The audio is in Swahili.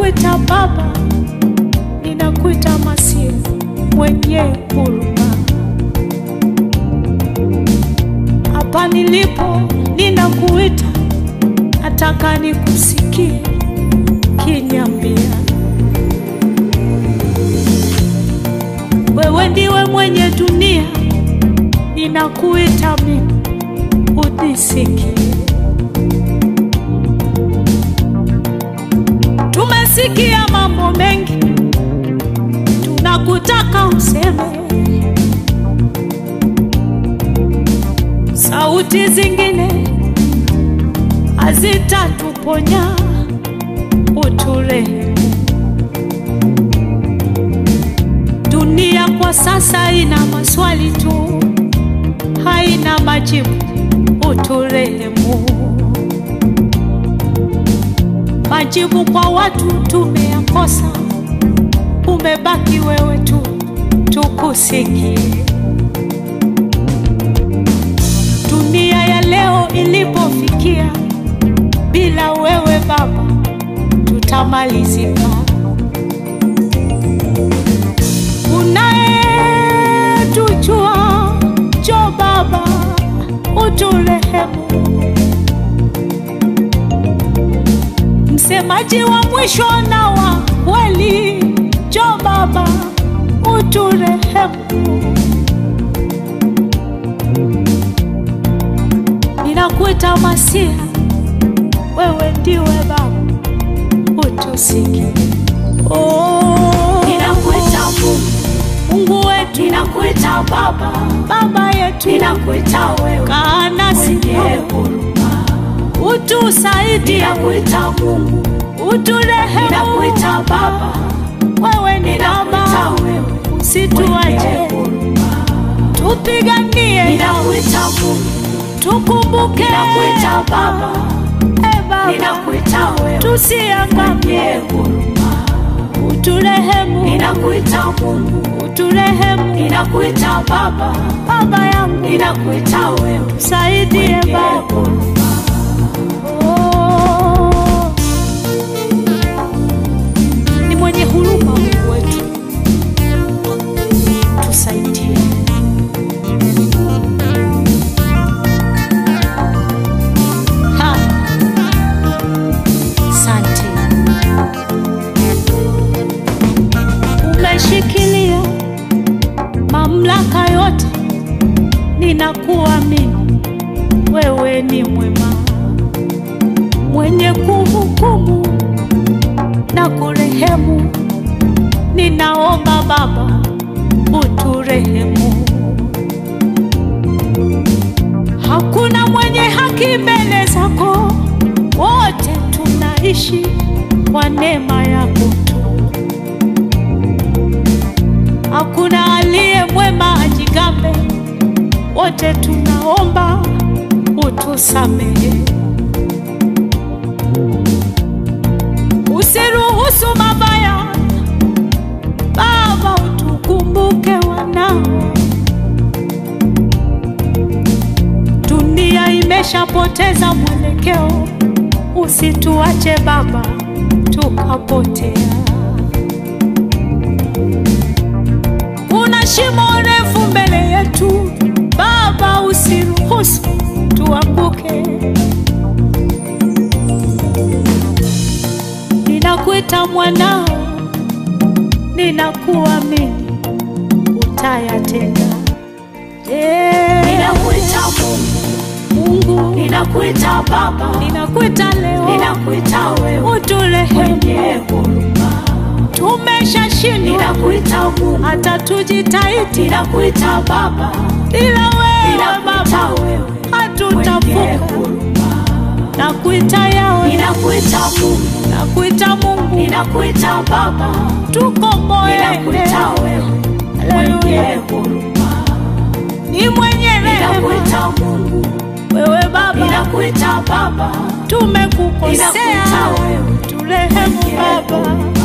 ninakuita Baba, ninakuita Masia mwenye huruma. Hapa nilipo ninakuita, nataka nikusikie kinyambia, wewe ndiwe mwenye dunia, ninakuita mimi unisikie. Tumesikia mambo mengi, tunakutaka useme. Sauti zingine hazitatuponya, uturehemu. Dunia kwa sasa ina maswali tu, haina majibu, uturehemu. Majibu kwa watu tumeyakosa, umebaki wewe tu, tukusikie. Dunia ya leo ilipofikia, bila wewe Baba tutamalizika. Unayetujua, njoo Baba uturehemu. Msemaji wa mwisho na wa kweli, njoo Baba uturehemu. Ninakuita Masia, wewe ndiwe Baba, utusikie. Oh, Ninakuita Mungu, Mungu wetu, ninakuita Baba, Baba yetu, ninakuita wewe kaa nasi mwenye huruma. utusaidie, Ninakuita Mungu, uturehemu. ninakuita Baba, Wewe ni ninakuita Baba, wewe mwenye usituache, huruma. tupiganie, Ninakuita Mungu, tukumbuke, ninakuita Baba, e Baba, ninakuita wewe tusiangamie, mwenye huruma. uturehemu, Ninakuita Mungu, uturehemu, ninakuita Baba, Baba yangu, ninakuita wewe saidie mwenye Baba. huruma. Oh, ni mwenye huruma Mungu wetu, tusaidie. Ha, Asante, umeshikilia mamlaka yote, ninakuamini wewe ni mwema, mwenye kuhukumu na kurehemu. Ninaomba Baba, uturehemu. Hakuna mwenye haki mbele zako, wote tunaishi kwa neema yako tu. Hakuna aliye mwema ajigambe, wote tunaomba utusamehe. Usiruhusu mabaya, Baba, utukumbuke wanao. Dunia imeshapoteza mwelekeo, usituache Baba tukapotea. Kuna shimo refu mbele yetu Baba, usiruhusu tuanguke. Ninakuita mwanao, ninakuamini utayatenda. Eh, Ninakuita Mungu, Mungu, ninakuita Baba, ninakuita leo, ninakuita wewe uturehemu. mwenye huruma. Tumeshashindwa Ninakuita Mungu, hata tujitahidi, ninakuita Baba, ila wewe ninakuita Baba wewe mwenye hatutavuka. huruma. Nakuita yawe, Ninakuita Mungu, nakuita Mungu, ninakuita Baba, tukomboe. ninakuita wewe mwenye Haleluya, huruma. ni mwenye rehema Ninakuita Mungu, wewe Baba, ninakuita Baba, tumekukosea, ninakuita wewe turehemu mwenye Baba. huruma.